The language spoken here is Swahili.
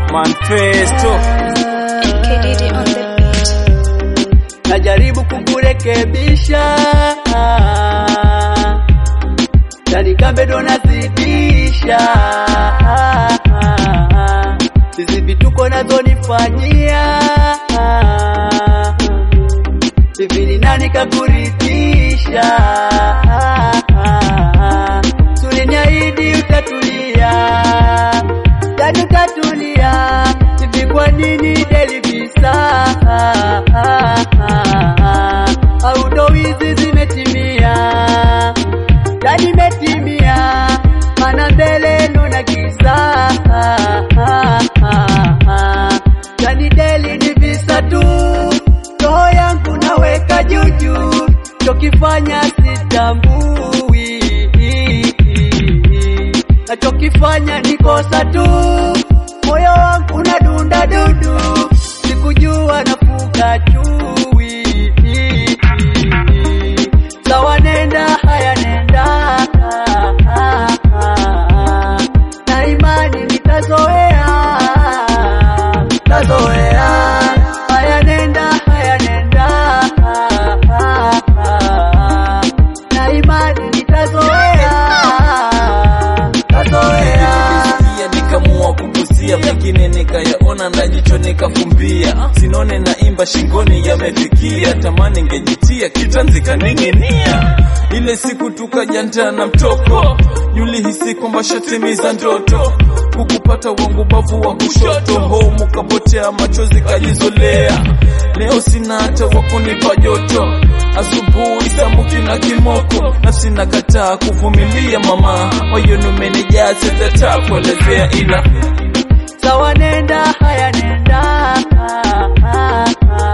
Manifesto KDD on the beat. najaribu kukurekebisha yani kambe ndo nazidisha hizi vituko nazonifanyia hivi ni nani kakuridhisha tuliniahidi utatulia yani utatulia hivi kwa nini delivisa au ndo hizi zimetimia yani imetimia mana mbele nuna giza yani deli ni visa tu roho yangu naweka juju chokifanya sitambui nachokifanya ni kosa tu moyo wangu na dunda dudu sikujua nafuga chui sawa nenda haya nenda na imani nitazoea tazoea haya nenda haya nenda na imani nitazoea tazoea pia nikamua kugusia mengine nikayaona na jicho nikafumbia sinone na imba shingoni yamefikia tamani ngejitia kitanzi kaning'inia ile siku tukajanta na mtoko julihisi kwamba shatimiza ndoto kukupata wangu bavu wa kushoto homu kapotea machozi kajizolea leo sina hata wakunipa joto asubuhi samuki na kimoko na sina kataa kuvumilia mama moyoni umenijaa sitata kuelezea ila sawa nenda haya nenda